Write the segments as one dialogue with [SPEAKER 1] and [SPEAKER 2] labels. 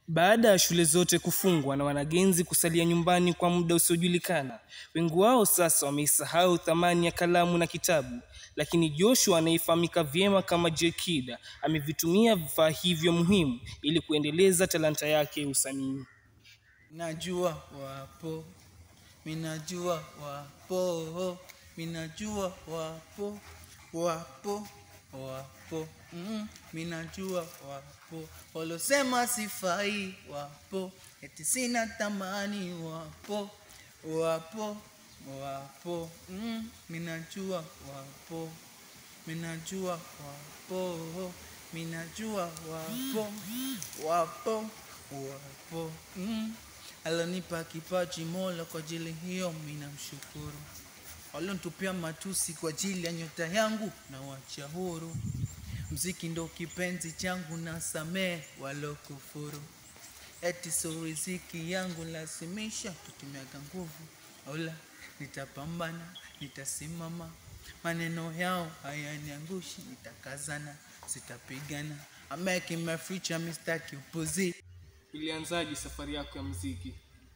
[SPEAKER 1] Baada ya shule zote kufungwa na wanagenzi kusalia nyumbani kwa muda usiojulikana, wengi wao sasa wameisahau thamani ya kalamu na kitabu. Lakini Joshua anayefahamika vyema kama J-Kid amevitumia vifaa hivyo muhimu ili kuendeleza talanta yake ya usanii.
[SPEAKER 2] Najua wapo, minajua wapo, minajua wapo, wapo, wapo, mm, minajua wapo, walosema sifai wapo, eti sina tamani wapo, wapo, wapo, mm, minajua wapo, minajua wapo, minajua wapo, wapo, wapo, mm. Alonipa kipaji Mola, kwa ajili hiyo mina mshukuru. Walonitupia matusi kwa ajili ya nyota yangu na wacha huru. Mziki ndo kipenzi changu na samee walokufuru. Eti so riziki yangu lazimisha tutumiaga nguvu. Ola, nitapambana, nitasimama. Maneno yao hayaniangushi, nitakazana, sitapigana. I'm making my future, mistaki upuzi.
[SPEAKER 1] Ilianzaje safari yako ya muziki?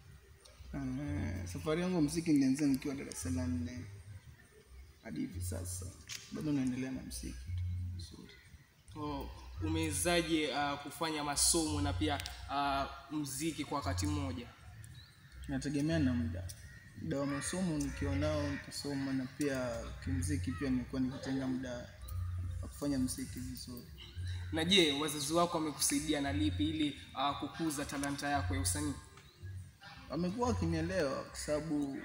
[SPEAKER 3] Eh, safari yangu ya muziki nilianzia nikiwa darasa la nne hadi hivi sasa bado naendelea na muziki tu vizuri.
[SPEAKER 1] Oh, umewezaje uh, kufanya masomo na pia uh, muziki kwa wakati mmoja?
[SPEAKER 3] Inategemea na muda muda wa masomo nikiwa nao nitasoma, na pia kimuziki pia nilikuwa nikitenga muda wa kufanya muziki vizuri.
[SPEAKER 1] Na je, wazazi wako wamekusaidia na lipi ili uh, kukuza talanta yako ya usanii?
[SPEAKER 3] Wamekuwa wakinielewa kwa sababu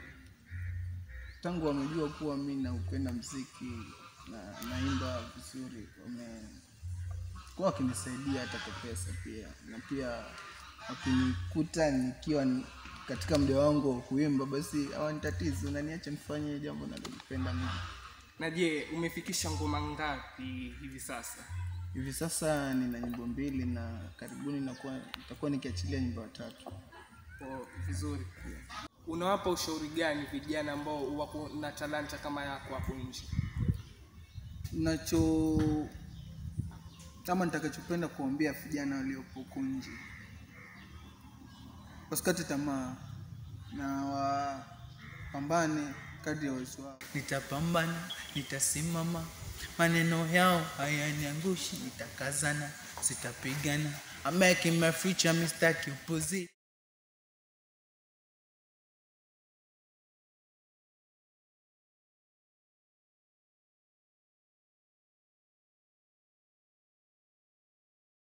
[SPEAKER 3] tangu wamejua kuwa mi naupenda muziki na naimba vizuri, wamekuwa wakinisaidia hata kwa pesa pia, na pia wakinikuta nikiwa ni- katika muda wangu wa kuimba, basi hawanitatizi, unaniacha nifanye jambo nalolipenda mimi.
[SPEAKER 1] Na je, umefikisha ngoma ngapi hivi sasa?
[SPEAKER 3] Hivi sasa nina nyimbo mbili na karibuni nakuwa nitakuwa nikiachilia nyimbo tatu.
[SPEAKER 1] Oh, vizuri. Unawapa ushauri gani vijana ambao wako na talanta kama yako hapo nje?
[SPEAKER 3] nacho kama nitakachopenda kuambia vijana waliopo huku nje wasikate tamaa na wapambane kadri ya uwezo wao.
[SPEAKER 2] Nitapambana, nitasimama, maneno yao hayaniangushi, nitakazana, sitapigana. I'm making my future, mistaki upuzi.